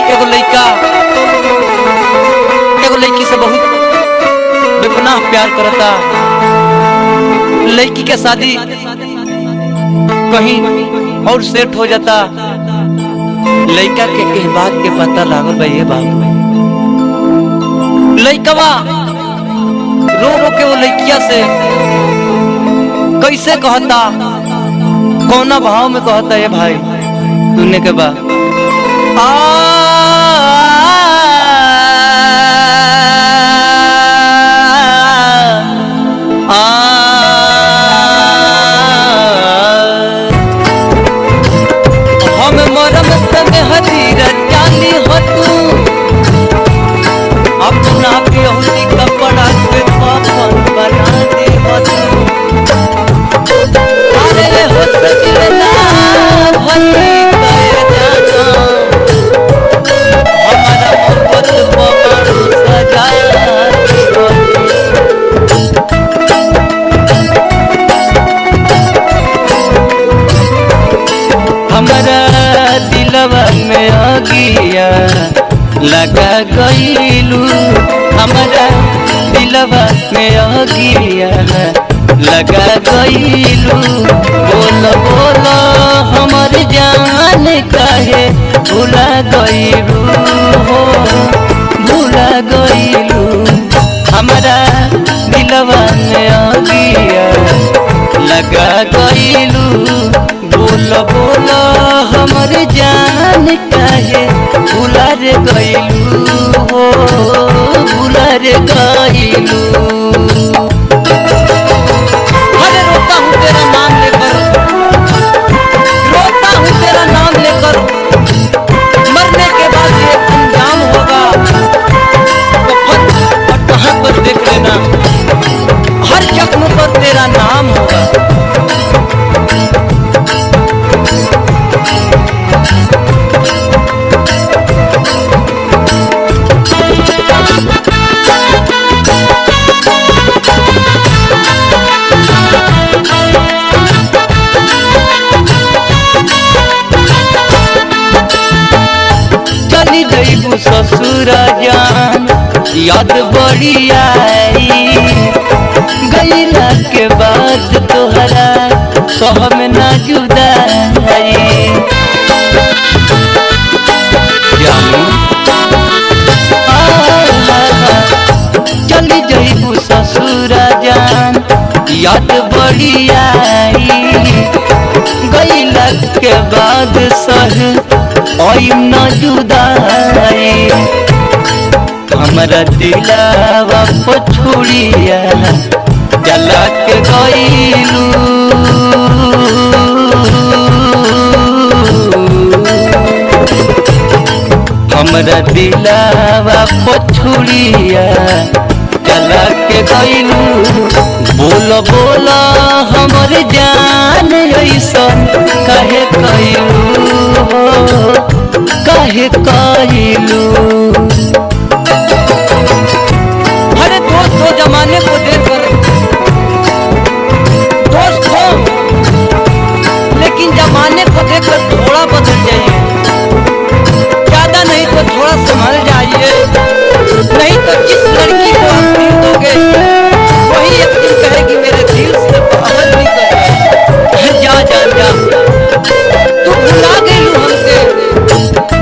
एगो लड़का एगो लड़की से बहुत बेपनाह प्यार करता लड़की के शादी कहीं और सेट हो जाता लड़का के एह बात के पता लागल बा ये बाबू लड़कवा रो रो के वो लड़किया से कैसे कहता कौना भाव में कहता ये भाई सुनने के बाद आ आ हम मरम तमे हजीर चाली हो तू अपना बेहुली कपड़ा के पापन बना दे हो तू अरे हो सजना भली कर जाना हमारा मोहब्बत पवन सजा दे हो तू। हमारा दिलवा में अगिया लगा गईलू हमारा दिलवा में अगिया लगा गईलू बोल बोल हमर जान काहे भुला गईलू हो भुला गईलू हमारा दिलवा में अगिया लगा गईलू बोल बोल हमर जान काहे भुला रे गईलू हो भुला रे गईलू अरे रोता हूँ तेरा नाम लेकर रोता हूँ तेरा नाम लेकर मरने के बाद ये अंजाम होगा कफन और कहाँ पर देख लेना हर जख्म पर तेरा नाम होगा चली जईबू ससुर जान याद बड़ी आई गईला के बाद तोहरा सहम ना जुदाई जानू आ, चली जईबू ससुर जान याद बड़ी आई गईला के बाद सह ओइम न जुदाई हमरा दिलावा पछुड़िया जला के गईलू हमरा दिलावा पछुड़िया जला के गईलू बोल बोल हमर जान ऐसन कहे कईलू कहे कईलू अरे दोस्त हो जमाने को देखकर दोस्त हो लेकिन जमाने को देखकर थोड़ा बदल जाइए ज्यादा नहीं तो थोड़ा संभल जाइए नहीं तो जिस लड़की को आप दिल दोगे वही एक दिन कहेगी मेरे दिल से मोहब्बत नहीं कर जा जा जा तू भुला गई हमसे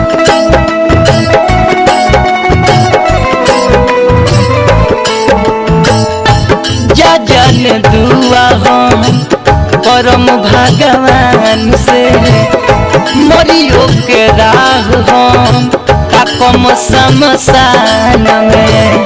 जा जान दुआ हम परम भगवान से मरियो के राह हम कम शमशान में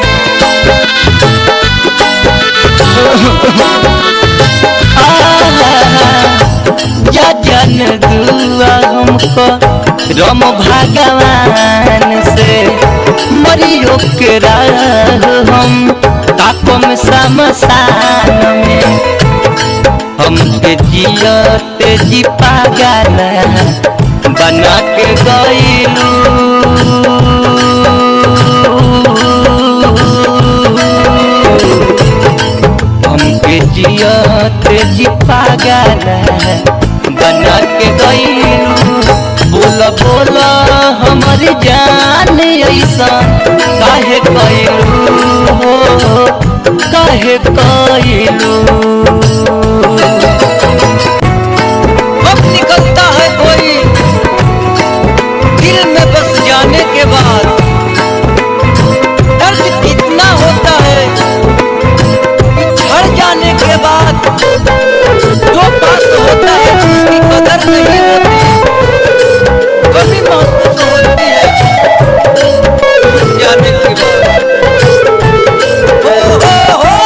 जा जन दुआ हमको रम भगवान से मरियो के राह हम ताकम शमशान में हमके जियते जी पागल बना के गईलू हमके जियते जी पागल बना के गईलू बोल बोल हमर जान काहे कइलू हो काहे कइलू अब निकलता है कोई दिल में बस जाने के बाद दर्द कितना होता है छड़ जाने के बाद जो पास होता है उसकी कदर नहीं होती कभी महसूस होती है जाने के बाद हो, हो,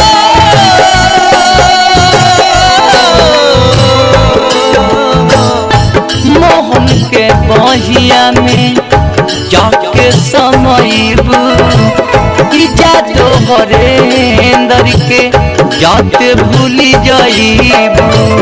हो। मोहन के बहिया में जाके समईब जा तोहरे अंदर के जाते भूली जाइब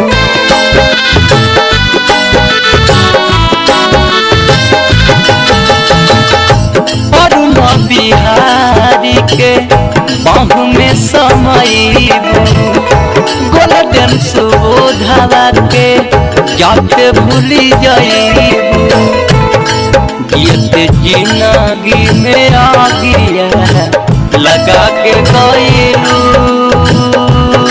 अरुण बिहारी के बाहू में समईब गोल्डन सुबोधवा के जाते भूली जाइब गिरते जिंदगी में आ गया लगा के गईलू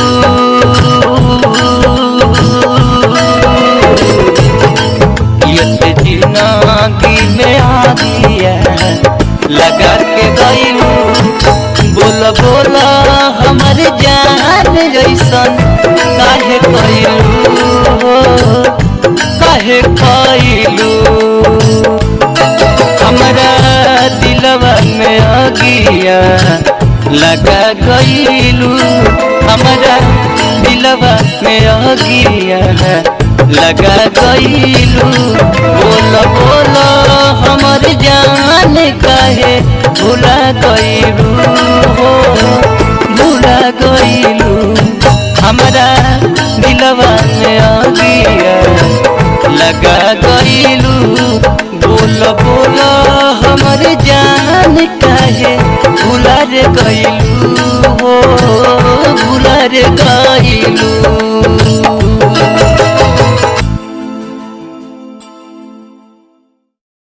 गिरते जिंदगी में आ गया लगा के गईलू बोल बोल हमर जान जैसन काहे कइलू हो काहे कइलू हमरा दिलवा में अगिया लगा गईलू हमरा दिलवा में अगिया लगा गईलू बोल बोल हमर जान काहे भुला गईलू हो भुला गईलू हमरा दिलवा में अगिया लगा गईलू बोल बोल हमर जान काहे भुला रे गईलू हो भुला रे गईलू